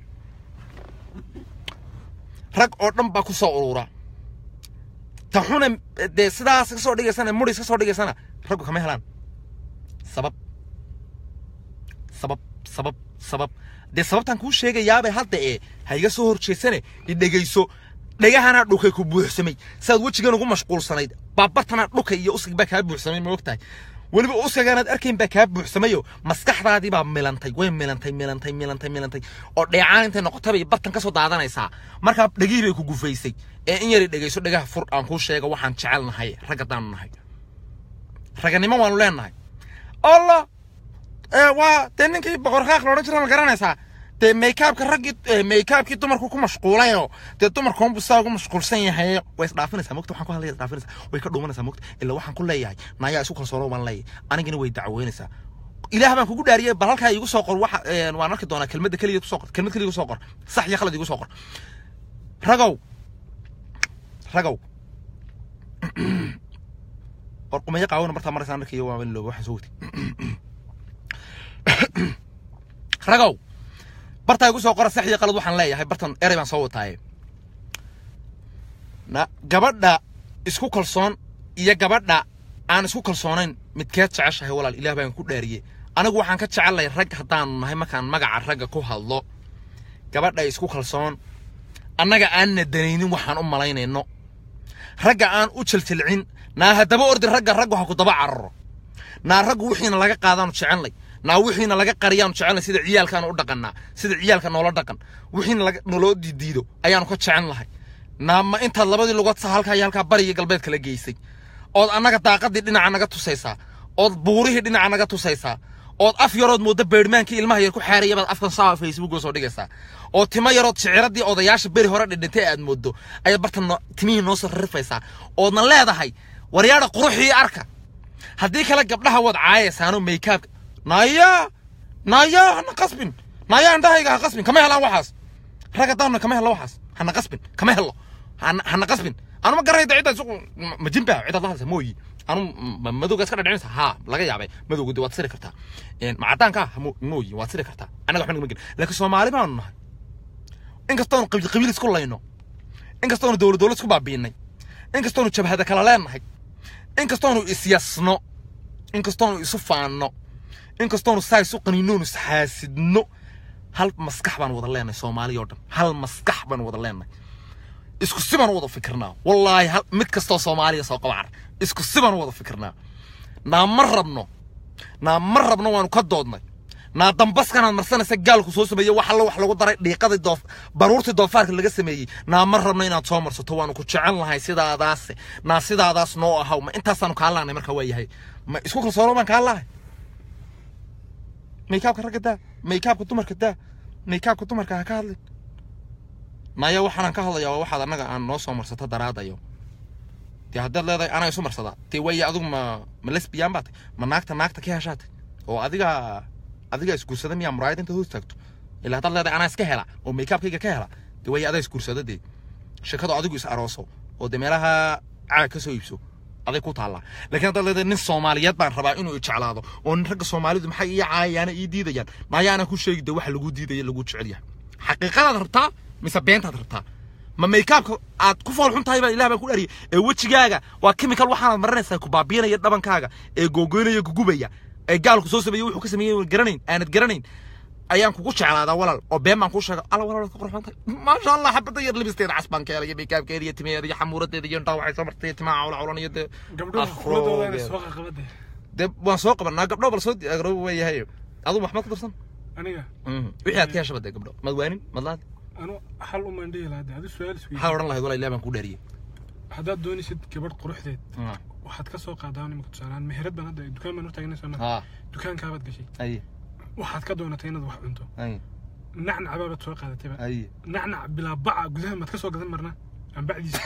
rag oo dhan baa ku soo urura ta xuna dee sidaas ka soo dhigaysana muris ka soo dhigaysana raggu kama helaan sabab sabab sabab sabab dee sababtaan kuu sheegayaabay hadda ee ha iga soo horjeesane idhegayso dhegahana dhukay ku buuxsamay saad wejigan ugu mashquulsanayd baabartana dhukay iyo usig baa kaa buuxsamay ma ogtahay weliba uskagaanaad arkayn baa kaa buuxsamayo maskaxdaadii baa milantay way milantay milantay milantay milantay oo dheecaan intay noqotay bay bartan ka soo daadanaysaa markaa dhegihii bay ku gufaysay ee in yari dhegayso dhegaha fur aan kuu sheega waxaan jecelnahay rag haddaanu nahay raganimo waanu leenahay allah waa dee ninkii boqorkaaq loodhan jira ma garanaysaa dee maykaabka raggii maykaabkii dumarku ku mashquulayoo dee dumarkuunbu saa ugu mashquulsan yahay way isdhaafinaysaa mogta waxaan ku hadlaya isdhaafinaysaa way ka dhuumanaysaa mogta ilaa waxaan ku leeyahay naayaa isu kalsoonoo baan leeyahay anigana way dacweynaysaa ilaah baan kugu dhaariyay bal halkaa igu soo qor waxa waan arki doonaa kelmadda keliya ku soo qor kelmad keliya igu soo qor sax iyo khalad igu soo qor ragow ragow war qumaya qaawona martaa maraysaa markii waa looga waxaan soo watay ragow bartaa igu soo qora sax iyo qalad waxaan leeyahay bartan erey baan soo wataaye na gabadha isku kalsoon iyo gabadha aan isku kalsoonayn midkeed jeceshahay walaal ilaah baan ku dhaariyey anigu waxaan ka jecelahay rag haddaanu nahay markaan magaca ragga ku hadlo gabadha isku kalsoon annaga aanna danaynin waxaan u malaynayno ragga aan u jeljelcin naa haddaba ordi ragga raggu ha ku daba cararo naa raggu wixiina laga qaadaanu jecelnay naa wixiina laga qariyaanu jecelnay sida ciyaalkaanu u dhaqannaa sida ciyaalka noola dhaqan wixiina laga naloo diidiido ayaanu ka jecel lahay naa ma intaad labadii lugood sa halkaa iyo halkaa bari iyo galbeed kala geysay ood annaga daaqadii dhinaca naga tusaysaa ood buurihii dhinaca naga tusaysaa ood af yarood mooda beedhmaankii ilmaha yar ku xaaraya baad afkan saa facebook soo dhigaysaa oo timo yarood shiciradii odayaasha beri hore dhidhintay aad moodo ayaad bartan timihii noo soo rarifaysaa oodna leedahay waryaadha quruxii arka haddii kale gabdhaha waad caayaysaanoo maykaabka naya naya hana qasbin naya indhahayga ha qasbin kama helaan waxaas rag haddaanna kama helo waxaas hana qasbin kama helo hana qasbin anuma garanayda cidda isugu ma jinba cidaad la hadlaysa mooyi anu madowga iska dhadhicinaysa haa laga yaabay madowga de waad siri kartaa ma caddaanka mooyi waad siri kartaa annaga waxba nagama gelin laakiin soomaali baanu nahay inkastoonu qabiil qabiil isku layno inkastoonu dowlad dowlad isku baabiinay inkastoonu jabhada kala leenahay inkastoonu isyasno inkastoonu isu faanno inkastoonu saa isu qaniinoonu isxaasidno hal maskax baan wada leenahay soomaaliya oo dhan hal maskax baan wada leenahay isku si baan wada fikirnaa wallaahi hal mid kastoo soomaaliya soo qabacar isku si baan wada fikirnaa naa ma rabno naa ma rabno waanu ka doodnay naa dambaskanaad marsanaysa gaalku soo sameeye wax alla wax lagu daray dhiiqadii doof baruurtii doofaarka laga sameeyey naa ma rabno inaad soo marsato waanu ku jecel nahay sidaadaase naa sidaadaas noo ahaw ma intaasaanu kaa lahnay marka waa yahay ma isku kalsoono baan kaa lahay maykaabka ragga daa maykaabka dumarka daa maykaabka dumarka ha ka hadlin maya waxaanaan ka hadlayaa waa waxaad annaga aan noo soo marsato daraadayo dee haddaad leedahay anaa isu marsadaa dee waaya adigu ma ma lesbiyan baa tay ma naagta naagta ka heshaatay oo adiga adiga isguursada miyaa muraayad intaad hoos taagto ilaa haddaad leedahay anaa iska hela oo maykaabkayga ka hela dee waaya adaa isguursada dee shakadu adigu is arooso oo dee meelaha caag ka soo iibso aday ku taallaa laakiin haddaad leedahay nin soomaaliyeed baan rabaa inuu ijeclaado oo nin ragga soomaalidu maxay ii caayayaana ii diidayaan maayaana ku sheegi dee waxa lagu diidaya lagu jecel yahay xaqiiqadaad rabtaa mise beentaad rabtaa ma maykaabka aad ku fool xun tahay baa ilah baan ku dhariyay ee wejigaaga waa chemical waxaanaad marinaysaa ku baabiinaya dhabankaaga ee googoynaya gugubaya ee gaalku soo sameeyey wuxuu ka sameeyey garanayn aanad garanayn ayaan kugu jeclaadaa walaal oo been baan kuu sheega alla walaal ka qurxoon tahay maasha allah xabada yar libisteeda casbaan keela iyo meekaabkeeda iyo timaheeda iyo xamuuradeeda iyo indhaha waxay soo martay iyo timaha cawla cawlan iyo dee gabdhaha afro kuladooda inay iyo- soo qaqabade dee waan soo qabanaa gabdho bal soo diyaagaro weeyahay aduu maxmed ku darsan aniga wixii aad ka hesha badee gabdho mad waanin mad laad anu hal umaan dhihi lahaa dee adi su-aal isweydiin maxaa odhan lahayd walaa ilaah baan kuu dhaariyey haddaad doonaysid gabadh quruxdeed waxaad ka soo qaadaa imika tusaalaan meherad baan hadda dukaan baan hortaagnay soo maa haa dukaankaabaad gashay aye waxaad ka doonatay inaad wax cunto aye nacnac baabaad soo qaadatayba aye nacnac bilaa baca gudaha maad ka soo gadan marnaa aan bacdiisa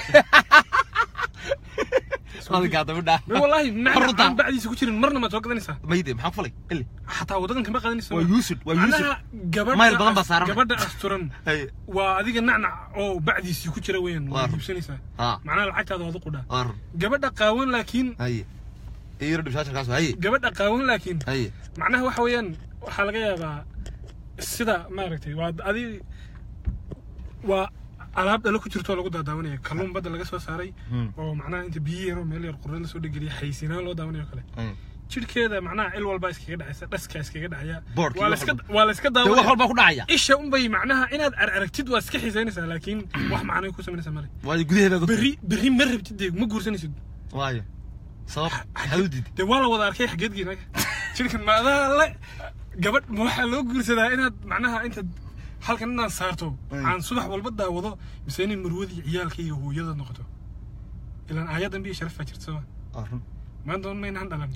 adigaa dabidhaa me wallaahi nacnac Runta. aan bacdiisa ku jirin marna maad soo gadanaysaa mayde maxaa ku falay ili xataa wadadan kama qadanaysa waa yuusud waa yuusud macnaha gabadha Mayl badan baa saaran. gabadha asturan aye waa adiga nacnac oo bacdiisii ku jira weeyaan Waar. waad iibsanaysaa haa macnaha lacagtaada waad u qudhaa ar gabadha qaawan laakiin aye iyo dhibshaasharkaas aye gabadha qaawan laakiin aye macnaha waxa weeyaan waxaa laga yaabaa sida maaragtay waa adi waa alaab dhalo ku jirto oo lagu daadaawanaya kalluun badda laga soo saaray Hmm. oo macnaha inta biyo yaroo meel yar qurre lasoo dhegeliya xaysinaan loo daawanayo kale aye jidhkeeda macnaha il walbaa iskaga dhacaysa dhaska iskaga dhacaya Boodhkii waa wax layska walba. waa layska dee wax daawanaya walbaa ku dhacaya isha unbay macnaha inaad ar aragtid waa iska xiisaynaysaa laakiin wax macnay ku samaynaysaa male waayo gudaheeda berri berri ma rabtid dee ma guursanaysid waayo sabab maxaad u diiday dee waa la wada arkay xageedgii naga jidhkan ma adaa le gabadh ma waxaa loo guursadaa inaad macnaha intaad halkan inaad saarto Ay. aan subax walba daawado mise inay marwadii ciyaalka iyo hooyada noqoto ilaan aayadan biyo sharaf baa jirta sooma arun maanta un maynaan dhalan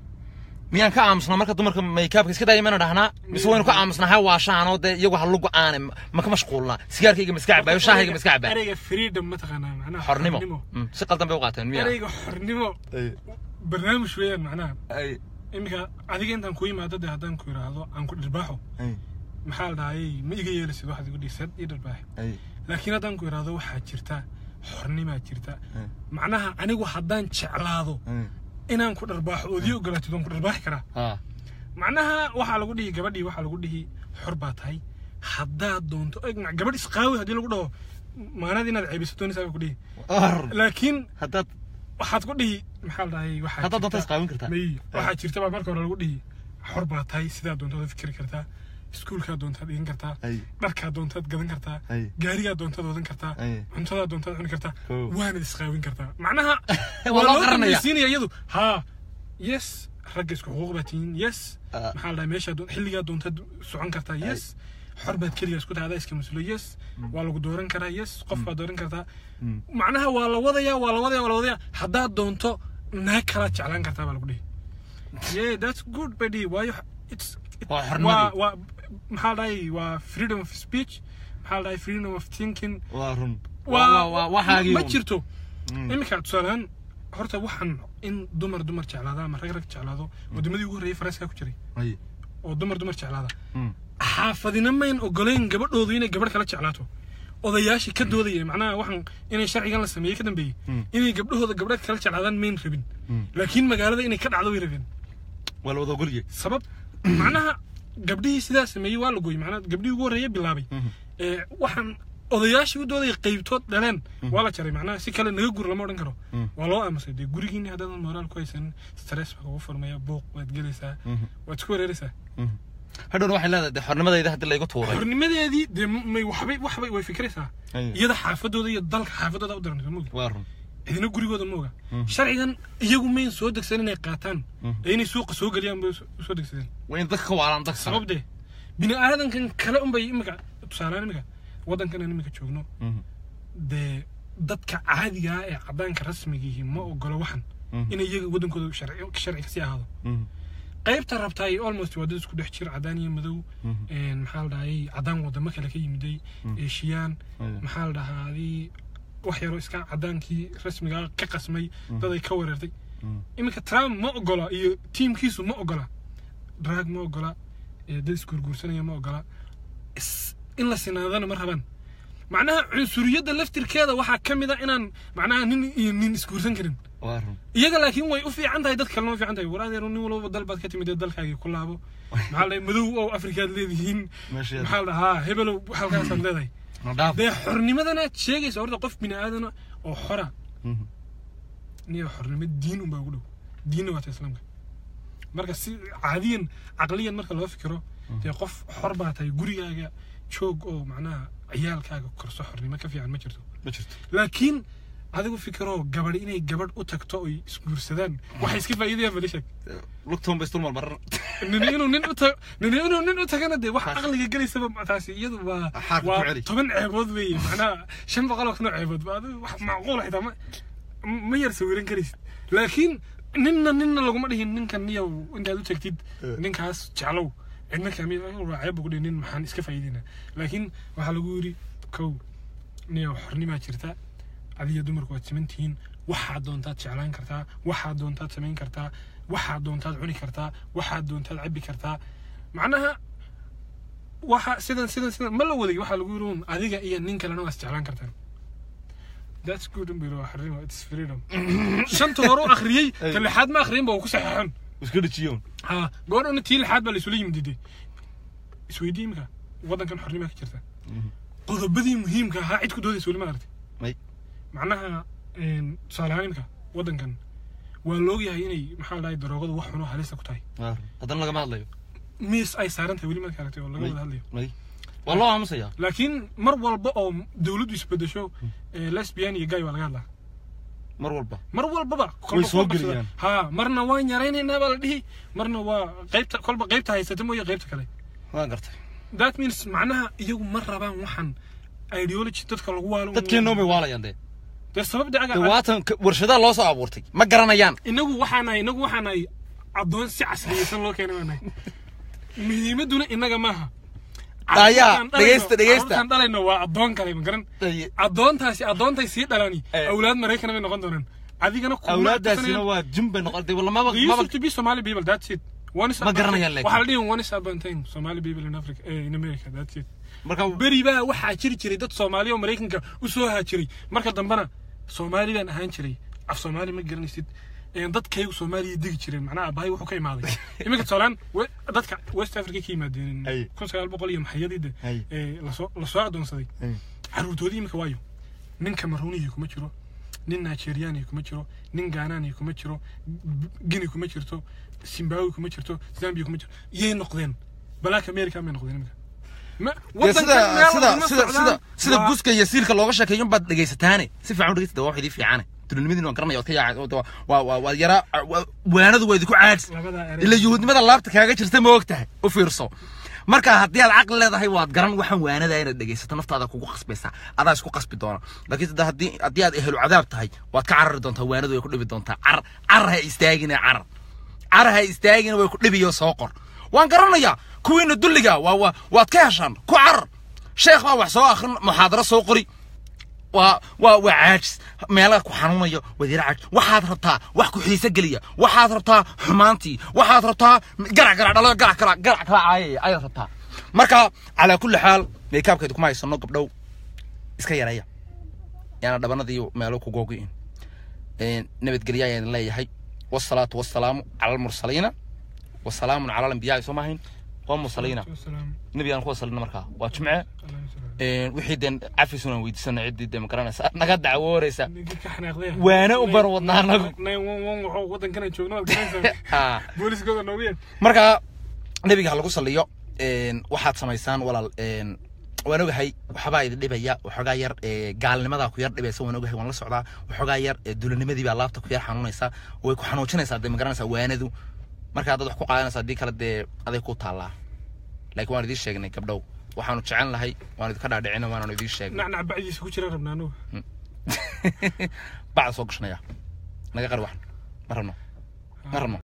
miyaan ka aamusnaa marka dumarka maykaabka iska daaya mayna dhahnaa mise waynu ka aamusnaa ha waashaanoo dee iyagu ha lugu aane ma ka mashquulnaa sigaarkayga ma iska cabaayo shaahayga ma iska cabaa ereyga freedom ma taqaanaa macnaha xornimo Mm, si qaldan bay u qaateen miya ereyga xornimo barnaamij weeyaan macnaha ay iminka adiga intaan ku yimaado dee haddaan ku yidhaahdo aan ku dhirbaaxo ay maxaa la dhahayay ma iga yeelisid waxaad igu dhiisad ii dhirbaax ay laakiin haddaan ku yidhaahdo waxaa jirta xornimaa jirta ay macnaha anigu haddaan jeclaado ay inaan ku dharbaaxo oodii ogolaatid waan ku dharbaaxi karaa ha macnaha waxaa lagu dhihi gabadhii waxaa lagu dhihi xor baa tahay haddaad doonto eg gabadh isqaawi haddii lagu dhaho maanad inaad ceebiso doonaysaa bay ku dhihi arun laakiin haddaad waxaad ku dhihi maxaa la dhahayay waxaa haddaad doonta jirta- isqaawin kartaa may waxaa jirta baa marka hore lagu dhihi xor baa tahay sidaa doontaad fikri kartaa iskuulkaa doontaad dhigan kartaa ay dharkaa doontaad gadan kartaa ay gaarigaa doontaad wadan kartaa ay cuntadaa doontaad cuni kartaa Kow. waanad isqaawin kartaa macnaha Waa waa loo loo qaranaya. dambaysiinaya iyadu haa yes ragga isku xuquuq baa tihiin yes Ah. maxaa la dhahay meeshaa doon- xilligaa doontaad socon kartaa yes xor baad keligaa isku tahay adaa iska mas-uulo yes waa lagu dooran karaa yes qof baad dooran kartaa Mm. macnaha waa la wadayaa waa la wadayaa waa la wadayaa haddaad doonto naag kalaad jeclaan kartaa baa lagu dhihi yeah that's good buddy waayo it's it- Waa xornimadii. waa waa maxaa la dhahay waa freedom of speech maxaa la dhahay freedom of thinking waa run waa waxaagii ma jirto Mm. iminka tusaalehaan horta waxaan in dumar dumar jeclaada ama rag rag jeclaado wadamadii ugu horreeyay faranska ku jiray ay oo dumar dumar jeclaada Mm. xaafadina mayn ogolayn gabadhoodu inay gabadh kala jeclaato odayaashii ka doodaya macnaha waxaan inay sharcigan la sameeyey ka dambeeyey Mm. inay gabdhahooda gabdha kala jeclaadaan mayn rabin Mm. laakiin magaalada inay ka dhacdo way rabeen waa la wada ogoliyey sabab macnaha gabdhihii sidaa sameeyey waa la gooyey macnaha gabdhihii ugu horreeya bilaabay Mhm. ee waxaan odayaashii u doodaya qaybtood dhaleen waa la jaray macnaha si kale naga gur lama odhan karo Mm. waa loo aamusay dee gurigiini haddaadan moraal ku haysanin stress baa kugu furmaya buuq waad gelaysaa Mhm. waad isku wareeraysaa Mhm. hadhowna waxay leedahay dee xornimadayda haddii laygu tuuray xornimadeedii dee may waxbay waxbay way fikiraysaa Ay. iyada xaafadooda iyo dalka xaafadooda u daran ma ogi waa run cidina gurigooda ma oga Mhm. sharcigan iyagu mayn soo degsan inay qaataan Mhm. ee inay suuqa soo geliyaan bay u soo degsadeen waa in dadka ka waalaan dadka sabab dee bini aadankan kale unbay imika tusaalaan imika waddankan aan imika joogno Mhm. dee dadka caadiga ah ee caddaanka rasmigiihi ma ogolo waxan Mhm. inay iyaga waddankooda sharci sharci kasii ahaado Mhm. qaybta rabtaa ay almost waa dad isku dhex jir caddaan iyo madow Mhm. een, maxaa la dhahayay caddaan wadamo kale ka yimiday eeshiyaan Ay. maxaa la dhahaa adii wax yaroo iska caddaankii rasmiga ah ka qasmay dad ay ka weerartay Mhm. iminka trump ma ogola iyo tiimkiisu ma ogola drag ma ogola ee dad isguurguursanaya ma ogola is- in la sinaadana ma rabaan macnaha cunsuriyadda laftirkeeda waxaa ka mid a inaan macnaha nin iyo nin isguursan karin waa run iyaga laakiin way u fiican tahay dad kalena u fiican tahay war adeero nin walba dal baad ka timid ee dalkaagii ku laabo maxaa la dhahay madow oo afrikaad leedihiin meesheeda maxaa la dhahaa hebelow halkaasaad leedahay nadhaaf dee xornimadanaad sheegaysa horta qof bini aadana oo xora Mhm. niyo xornimo diin unbaa ugu dhow diinna waata islaamka marka si caadiyan caqliyan marka loo fikiro dee qof xor baa tahay gurigaaga joog oo macnaha ciyaalkaaga korso xornimo ka fiican ma jirto ma jirto laakiin adigu fikiroo gabadh inay gabadh u tagto oy isguursadaan waxay iska faa'iidayaan balishag lugtoon bay isdulmar marar nini inuu nin u tago nini inuu nin u tagana dee wax aqliga gelaysaba taasi iyadu waa Xaarka ku waa celi. toban ceebood weeye macnaha shan boqol oo kun oo ceebood ba adigu wax macquul xitaa ma ma yar sawiran karaysid laakiin ninna ninna laguma dhihin ninkan niyow intaad u tagtid Eh. ninkaas jeclow cidna kaami waa ceeb ugu dhihin nin maxaan iska faa'iidayna laakiin waxaa lagu yidhi kow niyow xornimaa jirta adiga dumarku waad siman tihiin waxaad doontaad jeclaan kartaa waxaad doontaad samayn kartaa waxaad doontaad cuni kartaa waxaad doontaad cabbi kartaa macnaha waxa sidan sidan sidan ma la waday waxaa lagu yiri un adiga iyo nin kalena waa isjeclaan kartaan that's good un biro xarimo it's freedom shanta hore u akhriyey ta lixaad ma akhriyin ba uu ku saxeexan iska dhajiyoon ha goorhana tii lixaad baa la isula yimid dide isweydii imika waddankan xornimaa ka jirta qodobadii muhiimka ahaa cid ku doodaysa weli ma aragtay may macnaha een, tusaale ahaan imika waddankan waa loogyahay inay maxaa la dhahay daroogadu wax xuno halista ku tahay haddana lagama hadlayo miis ay saaran tahay weli marka aragtay oo laga May. wada hadlayo may waa loo aamusayaa laakiin mar walba oo dawladdu isbedesho ee, lesbian iyo gay waa laga hadlaa mar walba mar walbaba Way soo kolba qabsada. geliyaan. ha marna waan yaraynaynaa baa la dhihi marna waa qaybta kolba qaybta haysata mooye qaybta kale waan gartay that means macnaha iyagu ma rabaan waxan ideology dadka lagu waalo dadkeenoo bay waalayaan dee dee sabab dacaga dee waatan ka- warshadaha loo soo abuurtay ma garanayaan inagu waxaanahay inagu waxaanahay addoon si casriyeysan loo keenay baanahay muhiimaduna inaga maaha Daya, Carruurtaan dhalayno- dhegeysta, dhegeysta. carruurtaan dhalayno waa addoon kale ma garan Daye. addoontaasi addoontay sii dhalani Eh. awlaad maraykana bay noqon doonaan adigana kuma awlaadaasina tirsanayaan. waa jin bay noqon dee lamaba They maba used to be Somali people, that's it. One is Ma upon garanayaan time. laakiin. Waxaa la dhihi one is upon time, Somali people in Africa, eh, in America, that's it. marka Beri baa waxaa jiri jiray dad Soomaali oo Maraykanka u soo haajiray. Marka dambena Soomaali baan ahaan jiray. Af Soomaali ma garanaysid. Een, dadkaygu Soomaaliya degi jireen macnaha abahay wuxuu ka imaaday iminka tusaalaan we- dadka West Africa ka yimaadeen Ay. kun sagaal boqol iyo maxayadii Ay. lasoo lasoo adoonsaday Ay. caruurtoodii iminka waayo nin cameroonihi kuma jiro nin nigeriani kuma jiro nin ganani kuma jiro gini kuma jirto zimbabwe kuma jirto zambia kuma jirto iyay noqdeen black america may noqdeen iminka ma dee sida meel sida walba sida socdaan. sida sida Waa- buska iyo siilka looga sheekeeyo baad dhegaysataane si fiican u dhegeysta waa wax idii fiicane dulinimadiina waan garanaya waad ka yaacay oo waa- waa waa waa yaraa waa- waanadu waa idinku caadis labadaa erey. ila yuhuudnimada laabta kaaga jirta ma og tahay u fiirso marka haddii aad caqli leedahay waad garan waxaan waanada inaad dhegaysato naftaada kugu qasbaysaa adaa isku qasbi doona laakiin hadda haddii haddii aad ehlu cadaab tahay waad ka carari doontaa waanadu way ku dhibi doontaa carar carar ha istaagina carar carar ha istaagina way ku dhibiyo soo qor waan garanayaa kuwiina dulliga waa waa waad ka heshaan ku carar sheekh baa wax soo akhrin muxaadaro soo qori waa waa waa caajis meelaha ku xanuunayo wadiira caajis waxaad rabtaa wax ku xiise geliya waxaad rabtaa xumaantii waxaad rabtaa garac garac dhalo garac kala garac kala caayaya ayaad rabtaa marka calaa kulli xaal meekaabkeedu kuma haysano gabdhow iska yareeya yaana dhabanadii meelo ku googi'in nabadgelya ayaan leeyahay wasalaatu wasalaamu cala almursaliina wasalaamun cala alambiyaai soo maahayn waa mursaliina Wasalaam. nebi aan ku wasalina markaa waa jimce Allahu salaam. Een, wixii den cafisunan weydiisana ciddii de magaranaysa naga dacwooreysa Ninkii ka xanaaqday. waana u bar wadnaa anagu 911 wuxuu waddankana joogno waad garanaysaa. Ha. booliskooda noogu yeen marka nebiga ha lagu saliyo een, waxaad samaysaan walaal een, waan ogahay waxbaa idin dhibaya waxoogaa yar ee, gaalnimadaa ku yar dhibaysa waan ogahay waan la socdaa waxoogaa yar ee, dulannimadii baa laabta ku yar xanuunaysa way ku xanuujinaysaa dee magaranaysaa waanadu marka haddaad wax ku qaadanaysaa haddii kale dee aday ku taallaa laakiin waan idiin sheegnay gabdhow waxaanu jecel lahay waan idinka dhaadhicina waanaanu idiin sheegnay nacnac bacdiisa ku jira rabnaa anugu bacda soo gashanaya naga qari waxan ma rabno ma rabno